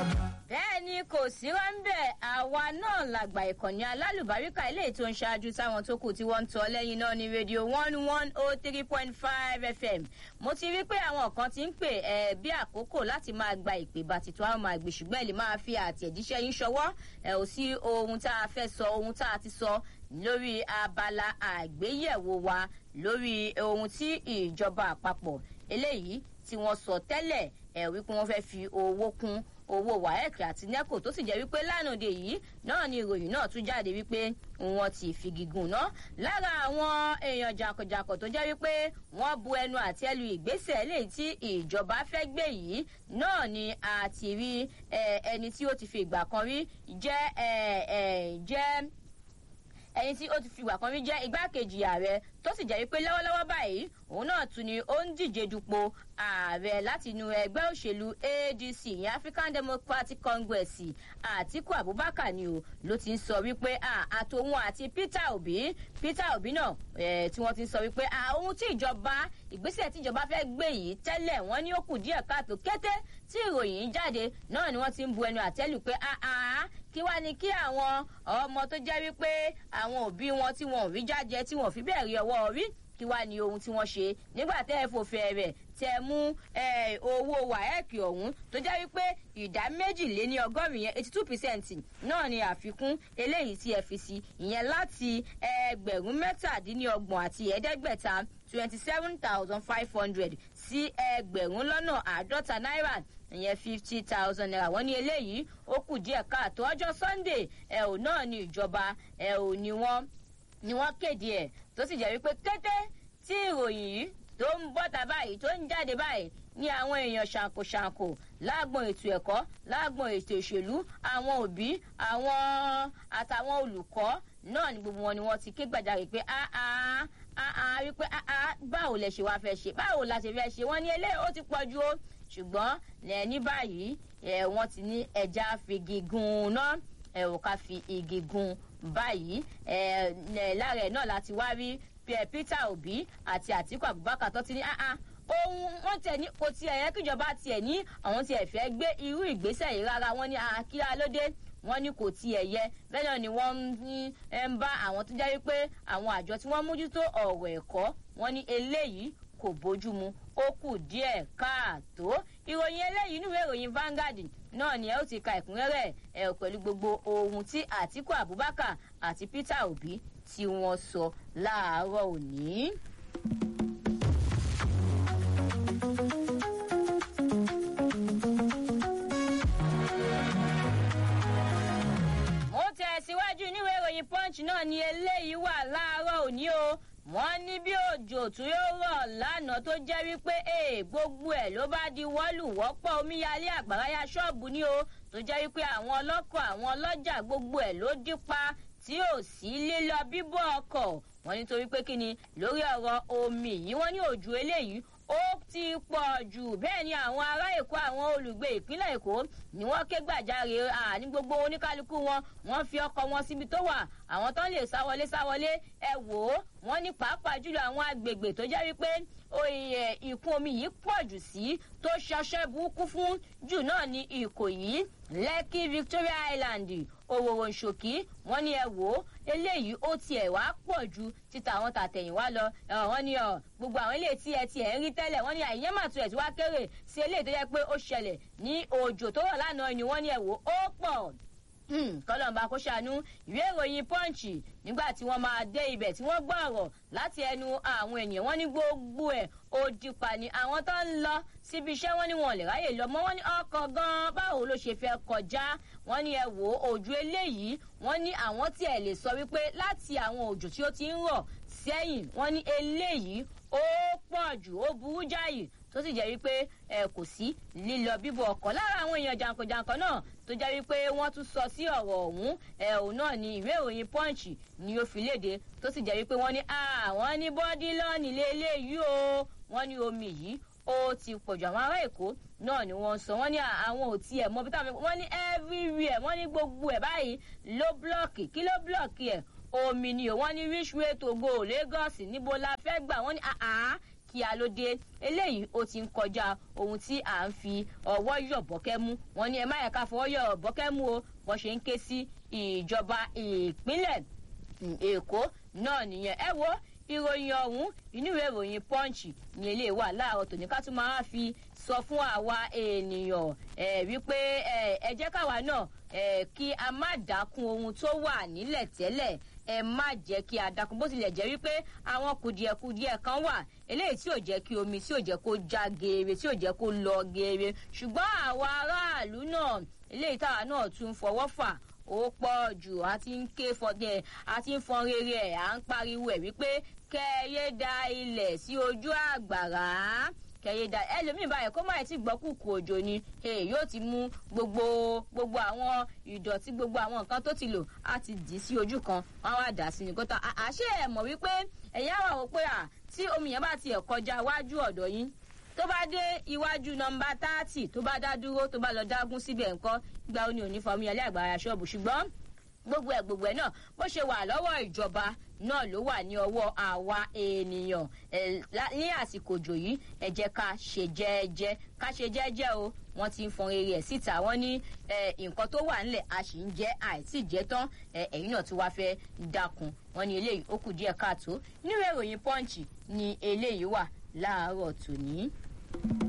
bẹ́ẹ̀ ni kò sí rọ́ńbẹ́ àwa náà làgbà ìkànnì alálùbáríkà eléyìí tó ń ṣáájú táwọn tó kù tí wọ́n ń tọ́ lẹ́yìn náà ní rédíò one one oh three point five fm mo ti rí pé àwọn kan ti ń pè ẹ bí àkókò láti máa gba ìpè bàtìtò àwọn máa gbè ṣùgbọ́n ẹ lè máa fi àtẹ̀jíṣẹ́ yín ṣọwọ́ ẹ ò sí ohun tá a fẹ́ sọ ohun tá a ti sọ lórí abala àgbéyẹ̀wò wa lórí ohun tí ìjọba àpapọ̀ eléyìí tí wọ́n sọ tẹ́lẹ̀ ẹ̀ wípé wọ́n fẹ́ fi owó kún owó waec àti neco tó sì jẹ́ wípé lánàá yìí náà ni ìròyìn náà tún jáde wípé wọ́n ti figi gùn ná lára àwọn èèyàn jàǹkànjàǹkàn tó jẹ́ wípé wọ́n bu ẹnu àti ẹlu ìgbésẹ̀ léyìí tí ìjọba fẹ́ gbé yìí náà ni a ti rí ẹni tí ó ti fi ìgbà kan rí jẹ́ jẹ́ ẹni tí ó ti fi ìgbà kan rí jẹ́ igbákejì ààrẹ tó sì jẹ́ wípé lọ́wọ́lọ́wọ́ báyìí òun náà tún ni ó ń díje dupò ààrẹ láti inú ẹgbẹ́ òṣèlú adc ìyẹn african democratic congress àtiku abubakar ni o ló ti ń sọ wípé àtòun àti peter obi peter obi náà tí wọ́n ti ń sọ wípé ohun tí ìjọba ìgbésẹ̀ tí ìjọba fẹ́ gbé yìí tẹ́lẹ̀ wọ́n ní ó kù díẹ̀ káàtó kété tí ìròyìn jáde náà ni wọ́n ti ń bu ẹnu àtẹ́lù pé kí wá ní kí àwọn ọmọ tó jẹ́ wípé àwọn òbí wọn tí wọn ò rí jájẹ tí wọn ò fi bẹ́ẹ̀ rí ọwọ́ rí kí wá ní ohun tí wọ́n ṣe nígbà tẹ́ ẹ fòfin rẹ̀ tẹ mú owó wáẹ́ẹ̀kì ọ̀hún tó jẹ́ wípé ìdá méjìléní ọgọ́rin yẹn eighty two percent náà ni àfikún eléyìí tí ẹ fi sí ìyẹn láti ẹgbẹ̀rún mẹ́tàdínlọ́gbọ̀n àti ẹ̀ẹ́dẹ́gbẹ̀ta twenty seven thousand five hundred sí ẹgbẹ̀rún lọ́nà àádọ́ta náírà ìyẹn fifty thousand naira wọ́n ní eléyìí ó kù díẹ̀ káàtó ọjọ́ sunday ẹ̀ ò náà ní ìjọba ẹ̀ ò ní wọ́n ni wọ́n kéde ẹ̀ tó sì jẹ́ wípé kété tí ìròyìn yìí tó ń bọ́ta báyìí tó ń jáde báyìí ní àwọn èèyàn ṣàǹkóṣàǹkó láàgbọ̀n ètò ẹ̀kọ́ láàgbọ̀n ètò ìṣèlú àwọn òbí àwọn àtàwọn olùkọ́ náà ni gbogbo wọn ni wọ́n ti ké gbàjarè pé áá áá wípé áá báwo lẹ ṣe wá fẹ́ ṣe báwo la ṣe fẹ́ ṣe wọ́n ní eléyìí ó ti pọ̀ ju o ṣùgbọ́n ní báyìí wọ́n ti ní ẹja figi gun náà ẹ̀ ò ká fi igi gun báyìí lára ẹ̀ náà láti wá rí peter obi àti àtiku abubakar tó ti ní ohun wọn tẹ ní kò tiẹ̀ yẹ kíjọba tiẹ̀ ní àwọn tiẹ̀ fẹ́ gbé irú ìgbésẹ̀ yìí rárá wọn ní kíá lóde wọn ní kò tiẹ̀ yẹ bẹ́ẹ̀ náà ni wọ́n ń bá àwọn tó jẹ́ wípé àwọn àjọ tí wọ́n mójútó ọ̀rọ̀ ẹ̀kọ́ wọn ní eléyìí kò bójú mu ó kù díẹ̀ káàtó ìròyìn eléyìí nínú ìròyìn Vanguard náà ni ẹ ó ti ka ẹ̀kúnrẹ́rẹ́ ẹ pẹ̀lú gbogbo ohun tí Àtíkù Abubakar àti Peter Obi tí wọ́n sọ láàárọ̀ òní. mo tẹ̀síwájú níwèé ìròyìn Punch náà ni eléyìí wà láàárọ̀ òní o wọ́n ní bí òjò tún yóò rọ̀ lánàá tó jẹ́ wípé gbogbo ẹ̀ ló bá di wọ́lùwọ́pọ̀ omíyalé àgbàráyà ṣọ́ọ̀bù ni o tó jẹ́ wípé àwọn ọlọ́kọ̀ àwọn ọlọ́jà gbogbo ẹ̀ ló dípa tí ò sí lílọ bíbọ̀ ọkọ̀ wọ́n nítorí pé kí ni lórí ọ̀rọ̀ omi yìí wọ́n ní òjò eléyìí ó ti pọ̀ jù bẹ́ẹ̀ ni àwọn ará èkó àwọn olùgbé ìpínlẹ̀ èkó ni wọ́n ké gbàjarè ní gbogbo oníkálukú wọn wọ́n fi ọkọ̀ wọn síbi tó wà àwọn tó ń lè sáwọlé sáwọlé ẹ wò ó wọ́n ní pàápàá jùlọ àwọn agbègbè tó jẹ́ wípé ìkún omi yìí pọ̀ jù sí tó ṣọṣẹ́ burúkú fún jù náà ní ìkòyí lẹ́kì victoria island òwòrò ṣòkí wọ́n ní ẹ wò ó eléyìí ó tiẹ̀ wá pọ̀ ju títa àwọn tàtẹ̀yìnwá lọ wọ́n ní gbogbo àwọn ilé tí ẹ tiẹ̀ ń rí tẹ́lẹ̀ wọ́n ní àìyẹ́ màtú ẹ̀ tí wá kéré sí eléyìí tó yẹ pé ó ṣẹlẹ̀ ní òjò tó rọ̀ lánàá ni wọ́n ní ẹ wò ó pọ̀ kọlọ́mbà kó ṣàánú ìwé ìròyìn pọ́ǹchì nígbà tí wọ́n máa dé ibẹ̀ tí wọ́n gbọ́ ọ̀rọ̀ láti ẹnu àwọn ènìyàn wọ́n ní gbogbo ẹ̀ òdìpà ni àwọn tó ń lọ síbi iṣẹ́ wọn ni wọn lè ráyè lọ mọ́ wọ́n ní ọkọ̀ gan-an báwo ló ṣe fẹ́ kọjá wọ́n ní ẹ wò ó òjò eléyìí wọ́n ní àwọn tí ẹ lè sọ wípé láti àwọn òjò tí ó ti ń rọ̀ sẹ́yìn wọ́n ní eléyìí ó pọ̀ jù ó burú jáyì tó sì jẹ́ wípé ẹ kò sí lílọ bíbọ̀ ọkọ̀ lára àwọn èèyàn jàǹkànjàǹkàn náà tó jẹ́ wípé wọ́n tún sọ sí ọ̀rọ̀ ọ̀hún ẹ òun náà ni ìwé ìròyìn punch ni ó fi léde tó sì jẹ́ wípé wọ́n ní àwọn ní bọ́dí lọ́ọ̀nì lélẹ́yìí o wọ́n ní omi yìí ó ti pọ̀jù àwọn ará èkó náà ni wọ́n sọ wọ́n ní àwọn ò tiẹ̀ mọ bí táwọn wọ́n ní everywhere wọ́n ní gbogbo ẹ̀ báyìí ló blọ́ọ̀kì kí ló blọ́ọ̀kì ẹ̀ omi ni o wọ́n ní which way to go Lagos níbo la fẹ́ gbà wọ́n ní àá kí a ló dé eléyìí ó ti ń kọjá ohun tí à ń fi ọwọ́ yọ̀bọ̀kẹ́ mú wọn ní ẹ má yẹ ká fọwọ́ yọ̀bọ̀kẹ́ mú o bọ́n ṣe ń ké sí ìjọba ìpínlẹ̀ èkó náà nìyẹn ẹ wo ìròyìn ọ̀hún inú ìwé ìròyìn punch ní ilé wà láàárọ̀ tòní ká tún máa fi sọ fún àwa ènìyàn wípé ẹ jẹ́ káwa náà kí a má dákun ohun tó wà nílẹ̀ tẹ́lẹ̀ ẹ má jẹ́ kí a dákun bó tilẹ̀ jẹ́ wípé àwọn kùdìẹ̀kùdìẹ̀ kan wà eléyìí tí ò jẹ́ kí omi tí ò jẹ́ kó já geere tí ò jẹ́ kó lọ geere ṣùgbọ́n àwa aráàlú náà eléyìí táwa náà tún fọwọ́ fà ó pọ̀ jù a ti ń ké fọdẹ a ti ń fọn rere ẹ̀ à ń pariwo ẹ̀ wípé kẹ́ẹ̀yé da ilẹ̀ sí ojú àgbàrá kẹyẹ da ẹlòmíì báyìí kó má ti gbọ́ kùkù òjò ni yóò ti mú gbogbo gbogbo àwọn ìdọ̀tí gbogbo àwọn nǹkan tó ti lò á ti dì í sí ojú kan wọn wá dà sí ní kótó àṣé ẹ mọ̀ wípé ẹ̀yin àwọn àwọn pé à tí omi yẹn bá tiẹ̀ kọjá wájú ọ̀dọ̀ yín tó bá dé iwájú nọmba táàtì tó bá dá dúró tó bá lọ dágún síbẹ̀ nǹkan gba oní òní fọmú yẹn lẹ́gbàá ṣọ́ọ̀bù ṣùgbọ́n gbogbo ẹ gbogbo ẹ náà bó ṣe wà lọ́wọ́ ìjọba náà ló wà ní ọwọ́ àwa ènìyàn ní àsìkò òjò yìí ẹ jẹ́ ká ṣe jẹ́ẹ́jẹ́ ká ṣe jẹ́ẹ́jẹ́ o wọ́n ti ń fọn rere ẹ̀ síta wọ́n ní nǹkan tó wà nílẹ̀ a sì ń jẹ́ àìsí jẹ́ tán ẹ̀yìn náà tí wàá fẹ́ dákun wọ́n ní eléyìí ó kù díẹ̀ káàtó nínú ìròyìn pọ́ǹchì ni eléyìí wà láàárọ̀ tòní.